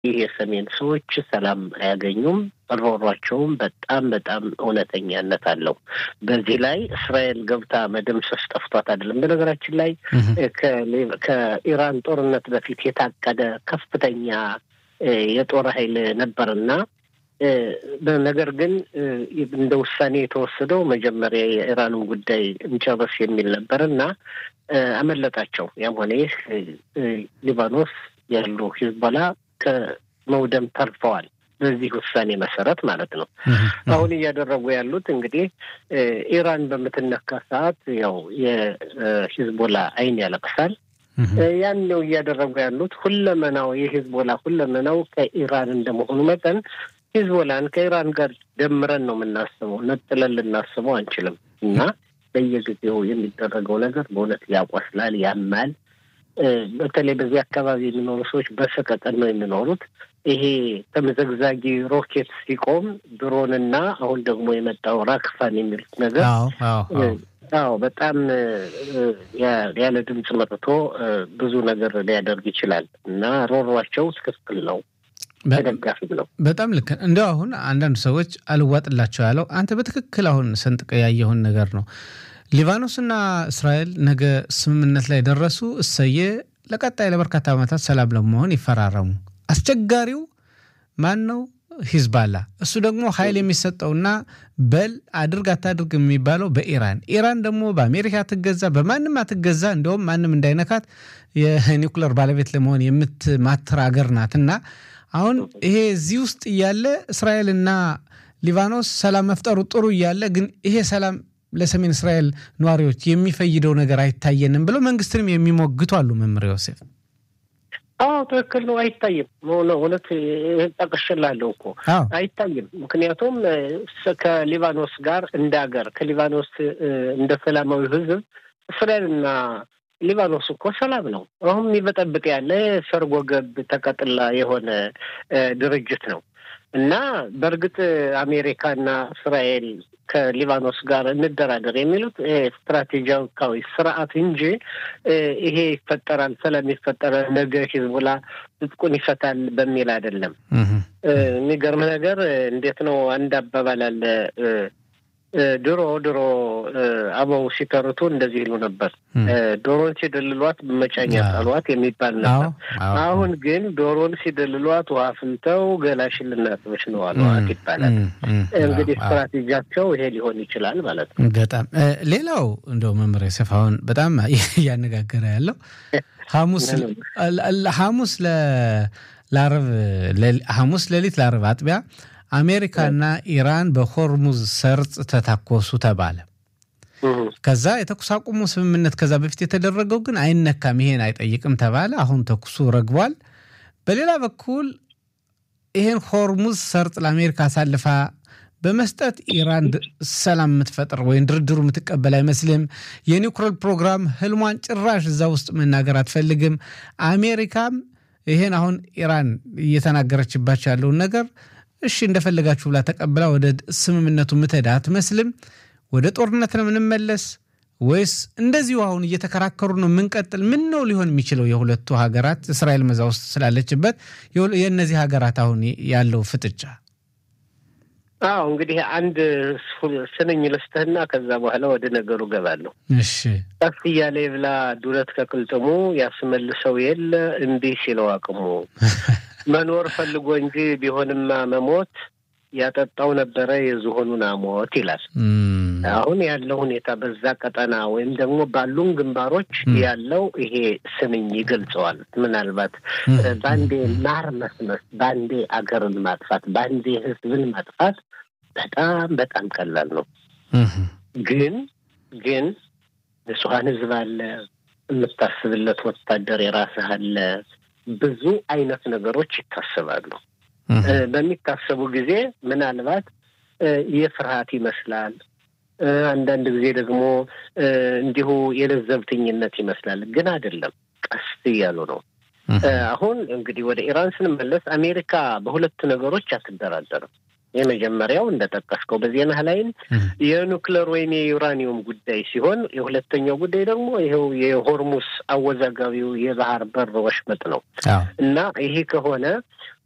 ይህ የሰሜን ሰዎች ሰላም አያገኙም። ሮሯቸውም በጣም በጣም እውነተኛነት አለው። በዚህ ላይ እስራኤል ገብታ መደምሰስ ጠፍቷት አይደለም። በነገራችን ላይ ከኢራን ጦርነት በፊት የታቀደ ከፍተኛ የጦር ኃይል ነበርና ነገር ግን እንደ ውሳኔ የተወሰደው መጀመሪያ የኢራንን ጉዳይ እንጨርስ የሚል ነበር እና አመለጣቸው። ያም ሆነ ይህ ሊባኖስ ያሉ ሂዝቦላ ከመውደም ተርፈዋል። በዚህ ውሳኔ መሰረት ማለት ነው። አሁን እያደረጉ ያሉት እንግዲህ ኢራን በምትነካ ሰዓት ያው የሂዝቦላ ዓይን ያለቅሳል። ያን ነው እያደረጉ ያሉት። ሁለመናው የሂዝቦላ ሁለመናው ከኢራን እንደመሆኑ መጠን ሂዝቦላን ከኢራን ጋር ደምረን ነው የምናስበው፣ ነጥለን ልናስበው አንችልም። እና በየጊዜው የሚደረገው ነገር በእውነት ያቆስላል፣ ያማል። በተለይ በዚህ አካባቢ የሚኖሩ ሰዎች በሰቀቀን ነው የሚኖሩት። ይሄ ተመዘግዛጊ ሮኬት ሲቆም ድሮንና አሁን ደግሞ የመጣው ራክፋን የሚሉት ነገር አዎ በጣም ያለ ድምፅ መጥቶ ብዙ ነገር ሊያደርግ ይችላል እና ሮሯቸው ትክክል ነው። ተደጋፊም ነው። በጣም ልክ እንደው አሁን አንዳንድ ሰዎች አልዋጥላቸው ያለው አንተ በትክክል አሁን ሰንጥቀ ያየውን ነገር ነው። ሊባኖስና እስራኤል ነገ ስምምነት ላይ ደረሱ። እሰየ ለቀጣይ ለበርካታ ዓመታት ሰላም ለመሆን ይፈራረሙ። አስቸጋሪው ማን ነው? ሂዝባላ። እሱ ደግሞ ኃይል የሚሰጠውና በል አድርግ አታድርግ የሚባለው በኢራን ኢራን ደግሞ በአሜሪካ አትገዛ፣ በማንም አትገዛ። እንዲሁም ማንም እንዳይነካት የኒውክለር ባለቤት ለመሆን የምትማትር አገር ናትና አሁን ይሄ እዚህ ውስጥ እያለ እስራኤልና ሊባኖስ ሰላም መፍጠሩ ጥሩ እያለ ግን ይሄ ሰላም ለሰሜን እስራኤል ነዋሪዎች የሚፈይደው ነገር አይታየንም ብለው መንግስትንም የሚሞግቱ አሉ። መምህር ዮሴፍ አዎ ትክክል ነው። አይታይም። እውነት ጠቅሽላለሁ እኮ አይታይም። ምክንያቱም ከሊባኖስ ጋር እንደ ሀገር ከሊባኖስ እንደ ሰላማዊ ሕዝብ እስራኤልና ሊባኖስ እኮ ሰላም ነው። አሁን የሚበጠብጥ ያለ ሰርጎ ገብ ተቀጥላ የሆነ ድርጅት ነው እና በእርግጥ አሜሪካና እስራኤል ከሊባኖስ ጋር እንደራደር የሚሉት ስትራቴጂካዊ ስርዓት እንጂ ይሄ ይፈጠራል፣ ሰላም ይፈጠራል፣ ነገ ሂዝቡላ ትጥቁን ይፈታል በሚል አይደለም። የሚገርም ነገር እንዴት ነው አንድ አባባል አለ ድሮ ድሮ አበው ሲተርቱ እንደዚህ ይሉ ነበር። ዶሮን ሲደልሏት በመጫኛ ጣሏት የሚባል ነበር። አሁን ግን ዶሮን ሲደልሏት ውሃ ፍልተው ገላሽን ልናጥበሽ ነው አሏት ይባላል። እንግዲህ ስትራቴጂያቸው ይሄ ሊሆን ይችላል ማለት ነው። በጣም ሌላው እንደው መምህር ዮሴፍ አሁን በጣም እያነጋገረ ያለው ሐሙስ ሐሙስ ለዓርብ ሐሙስ ሌሊት ለዓርብ አጥቢያ አሜሪካና ኢራን በሆርሙዝ ሰርጥ ተታኮሱ ተባለ። ከዛ የተኩስ አቁሙ ስምምነት ከዛ በፊት የተደረገው ግን አይነካም፣ ይሄን አይጠይቅም ተባለ። አሁን ተኩሱ ረግቧል። በሌላ በኩል ይሄን ሆርሙዝ ሰርጥ ለአሜሪካ አሳልፋ በመስጠት ኢራን ሰላም የምትፈጥር ወይም ድርድሩ የምትቀበል አይመስልም። የኒውክሌር ፕሮግራም ህልሟን ጭራሽ እዛ ውስጥ መናገር አትፈልግም። አሜሪካም ይሄን አሁን ኢራን እየተናገረችባቸው ያለውን ነገር እሺ እንደፈለጋችሁ ብላ ተቀብላ ወደ ስምምነቱ ምትሄድ አትመስልም። ወደ ጦርነት ነው የምንመለስ ወይስ እንደዚሁ አሁን እየተከራከሩ ነው የምንቀጥል? ምን ነው ሊሆን የሚችለው? የሁለቱ ሀገራት እስራኤል መዛ ውስጥ ስላለችበት የእነዚህ ሀገራት አሁን ያለው ፍጥጫ። አዎ እንግዲህ አንድ ስንኝ ልስጥህና ከዛ በኋላ ወደ ነገሩ ገባለሁ። እሺ ቀስ እያለ የብላ ዱለት ከቅልጥሙ ያስመልሰው የለ እምቢ ሲለው አቅሙ መኖር ፈልጎ እንጂ ቢሆንማ መሞት ያጠጣው ነበረ የዝሆኑን አሞት ይላል። አሁን ያለው ሁኔታ በዛ ቀጠና ወይም ደግሞ ባሉን ግንባሮች ያለው ይሄ ስንኝ ይገልጸዋል። ምናልባት በአንዴ ማር መስመስ፣ በአንዴ አገርን ማጥፋት፣ በአንዴ ሕዝብን ማጥፋት በጣም በጣም ቀላል ነው። ግን ግን ንጹሐን ሕዝብ አለ፣ የምታስብለት ወታደር የራስህ አለ። ብዙ አይነት ነገሮች ይታሰባሉ። በሚታሰቡ ጊዜ ምናልባት የፍርሃት ይመስላል። አንዳንድ ጊዜ ደግሞ እንዲሁ የለዘብተኝነት ይመስላል። ግን አይደለም፣ ቀስ እያሉ ነው። አሁን እንግዲህ ወደ ኢራን ስንመለስ አሜሪካ በሁለት ነገሮች አትደራደርም። የመጀመሪያው እንደጠቀስከው በዜና ላይም የኑክሌር ወይም የዩራኒየም ጉዳይ ሲሆን የሁለተኛው ጉዳይ ደግሞ ይኸው የሆርሙስ አወዛጋቢው የባህር በር ወሽመጥ ነው እና ይሄ ከሆነ